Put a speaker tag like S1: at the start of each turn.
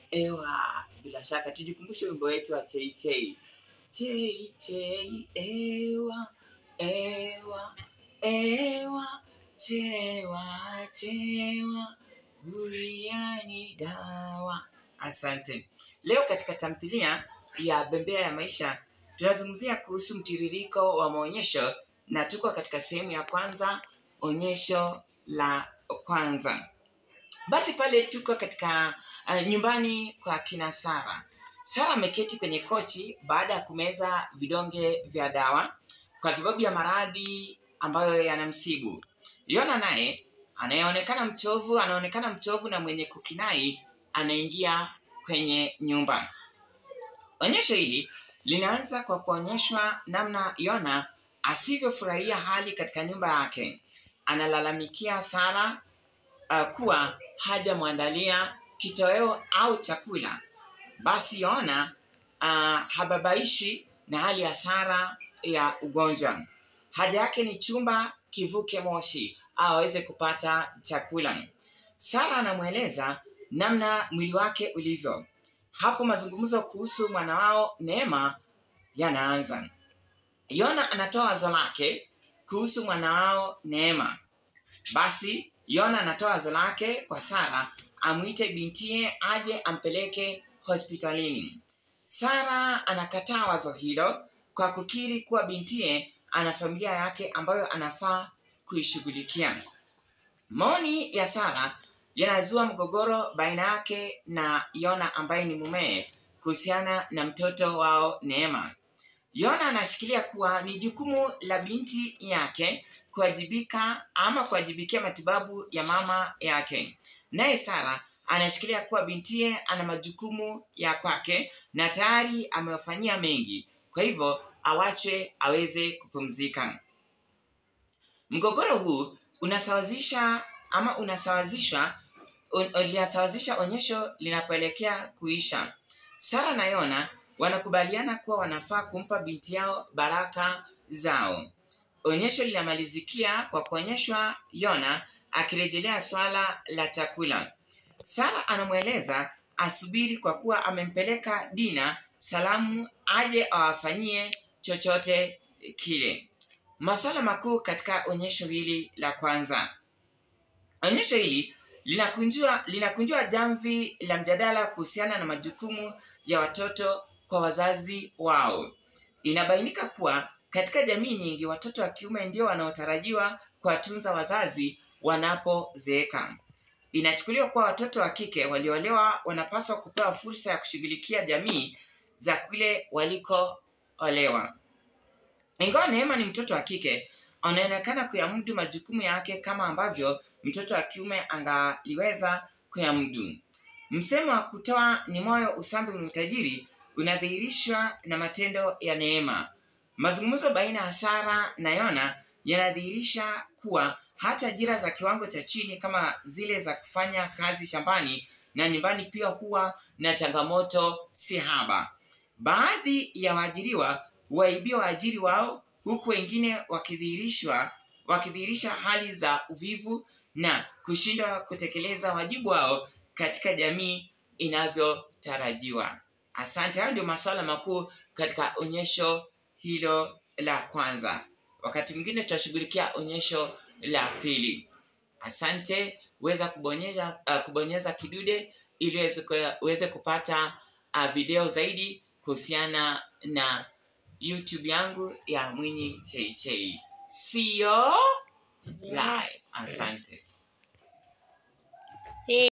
S1: Ewa, bila shaka tujikumbushe wimbo wetu wa chei chei. Chei chei, ewa, ewa, ewa, chewa, chewa, buriani dawa. Asante. Leo katika tamthilia ya Bembea ya Maisha tunazungumzia kuhusu mtiririko wa maonyesho na tuko katika sehemu ya kwanza, onyesho la kwanza. Basi pale tuko katika uh, nyumbani kwa kina Sara. Sara ameketi kwenye kochi baada ya kumeza vidonge vya dawa kwa sababu ya maradhi ambayo yanamsibu. Yona naye anayeonekana mchovu, anaonekana mchovu na mwenye kukinai, anaingia kwenye nyumba. Onyesho hili linaanza kwa kuonyeshwa namna Yona asivyofurahia hali katika nyumba yake. Analalamikia Sara uh, kuwa hajamwandalia kitoweo au chakula. Basi Yona uh, hababaishi na hali ya Sara ya ugonjwa. Haja yake ni chumba kivuke moshi au aweze kupata chakula. Sara anamweleza namna mwili wake ulivyo. Hapo mazungumzo kuhusu mwana wao Neema yanaanza. Yona anatoa wazo lake kuhusu mwana wao Neema. Basi Yona anatoa wazo lake kwa Sara amwite bintie aje ampeleke hospitalini. Sara anakataa wazo hilo kwa kukiri kuwa bintie ana familia yake ambayo anafaa kuishughulikia. Maoni ya Sara yanazua mgogoro baina yake na Yona ambaye ni mumewe kuhusiana na mtoto wao Neema. Yona anashikilia kuwa ni jukumu la binti yake kuwajibika ama kuwajibikia matibabu ya mama yake. Naye Sara anashikilia kuwa bintiye ana majukumu ya kwake na tayari amewafanyia mengi, kwa hivyo awachwe aweze kupumzika. Mgogoro huu unasawazisha ama unasawazishwa un, linasawazisha onyesho linapoelekea kuisha. Sara na Yona wanakubaliana kuwa wanafaa kumpa binti yao baraka zao. Onyesho linamalizikia kwa kuonyeshwa Yona akirejelea swala la chakula. Sara anamweleza asubiri kwa kuwa amempeleka Dina salamu aje awafanyie chochote kile. Masuala makuu katika onyesho hili la kwanza. Onyesho hili linakunjua linakunjua jamvi la mjadala kuhusiana na majukumu ya watoto kwa wazazi wao. Inabainika kuwa katika jamii nyingi watoto wa kiume ndio wanaotarajiwa kuwatunza wazazi wanapozeeka. Inachukuliwa kuwa watoto wa kike walioolewa wanapaswa kupewa fursa ya kushughulikia jamii za kule walikoolewa. Ingawa Neema ni mtoto wa kike, anaonekana kuyamudu majukumu yake kama ambavyo mtoto wa kiume angaliweza kuyamudu. Msemo wa kutoa ni moyo, usambi ni utajiri unadhihirishwa na matendo ya Neema. Mazungumzo baina ya Sara na Yona yanadhihirisha kuwa hata ajira za kiwango cha chini kama zile za kufanya kazi shambani na nyumbani pia huwa na changamoto si haba. Baadhi ya waajiriwa huwaibia waajiri wao huku wengine wakidhihirishwa wakidhihirisha hali za uvivu na kushindwa kutekeleza wajibu wao katika jamii inavyotarajiwa. Asante. Hayo ndio masuala makuu katika onyesho hilo la kwanza. Wakati mwingine tutashughulikia onyesho la pili. Asante, weza kubonyeza uh, kubonyeza kidude ili uweze ku- uweze kupata uh, video zaidi kuhusiana na YouTube yangu ya Mwinyi Cheichei. See you live. Asante.